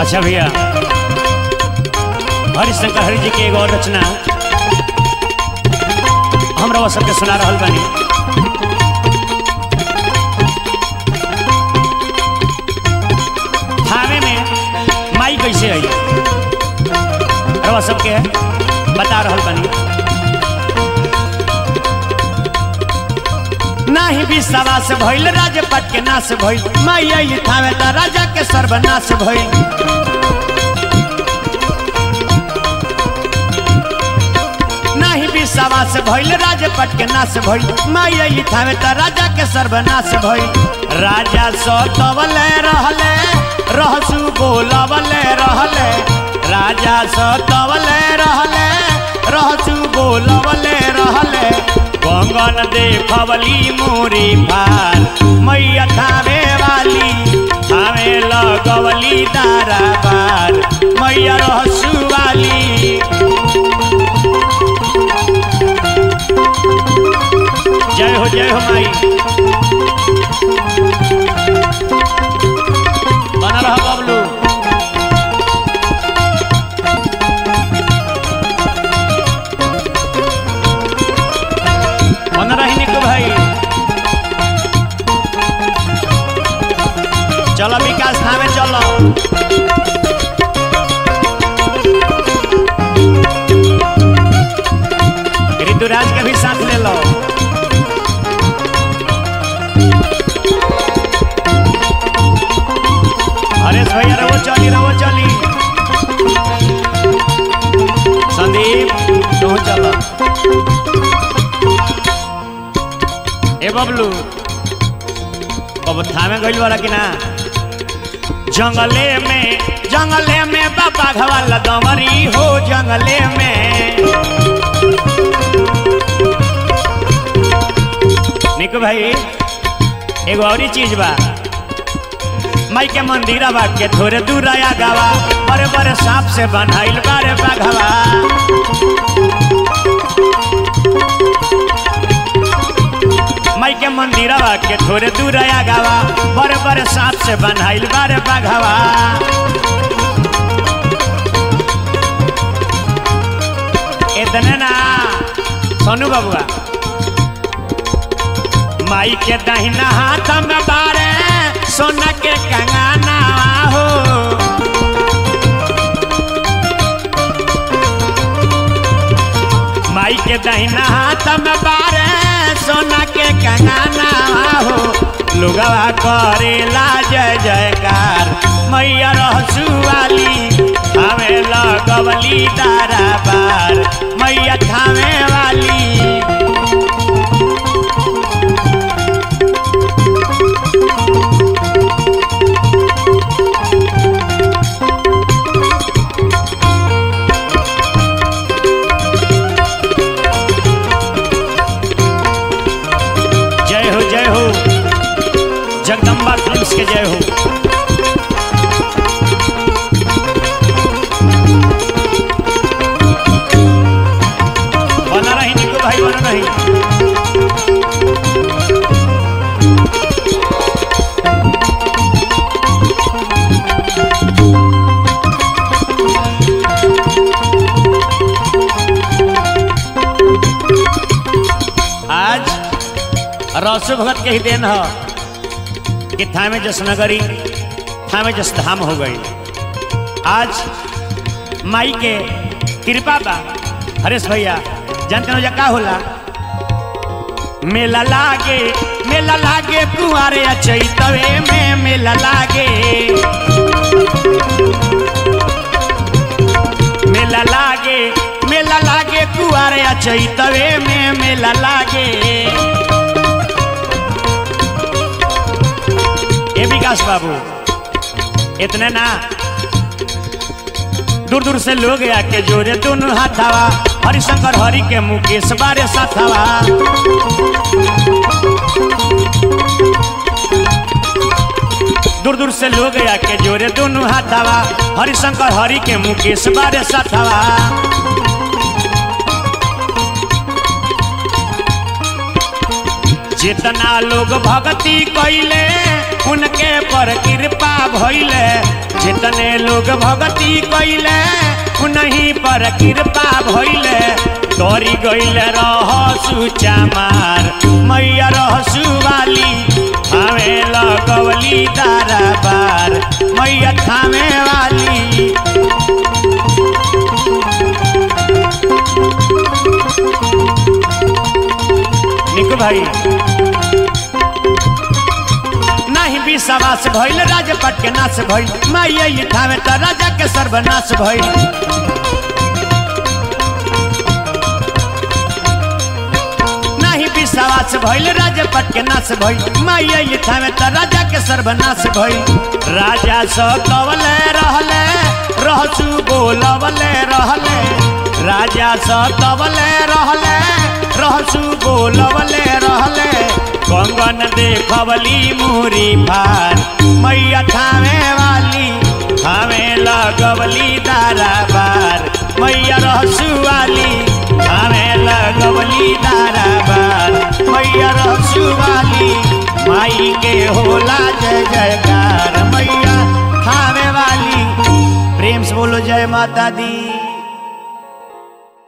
अच्छा भैया हरिशंकर हरि जी के एगो और रचना हमरा सबके सुना रहल बानी थावे में माई कैसे आई रवा सबके बता रहल बानी नाही विश्वास भइल राजपट के नाश भइल माई आइली थावे त राजा के सर्वनाश भइल नाही विश्वास भइल राजपट के नाश भइल माई आइली थावे त राजा के सर्वनाश भइल राजा सतवले रहले रहसु बोलवले रहले राजा सतवले रहले रहसु बोलवले रहले कंगन देखवली मोरी भार मैया थावे वाली थावे लगवली दारा बार मैया रहसु वाली जय हो जय हो माई बना रहा बबलू बना रही निकू भाई चलो विकास थामे चलो ऋतुराज के भी साथ ले लो हरेश भैया रवो चली रवो चली संदीप तू चल ए बबलू अब थामे गइल वाला कि ना जंगले में जंगले में बाबा घवाला दमरी हो जंगले में निकू भाई एगो और चीज बा माई के मंदिर के थोड़े दूर आया गावा बड़े बड़े सांप से बनाइल बारे बाघवा माई के मंदिर के थोड़े दूर आया गावा बड़े बड़े सांप से बनाइल बारे बाघवा इतने ना सोनू बाबुआ माई के दहिना हाथ में बारे सोना के कंगाना हो माई के दहिना हाथ में बारे सोना के कंगाना हो लुगवा करेला जय जयकार मैया रहसु वाली हमें लगवली दारा बार मैया थामे वाली जय हो जय हो जगदम्बा फिल्म्स के जय हो बना रही निकू भाई बना रही आज रसु भगत के ही देन ह कि थामे जस नगरी थामे जस धाम हो गई आज माई के कृपा बा हरेश भैया जानते हो का होला मेला लागे मेला लागे कुआरे चैतवे में मेला लागे मेला लागे मेला लागे कुआरे चैतवे में मेला लागे ए विकास बाबू इतने ना दूर दूर से लोग आके जोरे दोनों हाथावा हरिशंकर हरि के मुकेश बारे साथावा दूर दूर से लोग आके जोरे दोनों हाथावा हरिशंकर हरि के मुकेश बारे साथावा जितना लोग भक्ति कैले उनके पर कृपा भइले जितने लोग भगती कइले उन्हीं पर कृपा भइले तोरी गइले रह सुचा मार मैया रहसु वाली थामे लगवली दारा बार मैया थामे वाली निकू भाई नहीं विश्वास भइल राजपट के नाश भइल माइया ये ठावे त राजा के सर्वनाश भइल नहीं विश्वास भइल राजपट के नाश भइल माइया ये ठावे त राजा के सर्वनाश भइल राजा स कवले रहले रहसु बोलवले रहले राजा स तवले रहले रहसु बोलवले रहले कंगन देखवली मुरी फार मैया थामे वाली थामे लगवली दारा बार मैया रहसु वाली थामे लगवली दारा बार मैया रहसु वाली माई के होला जय जयकार मैया थामे वाली प्रेम से बोलो जय माता दी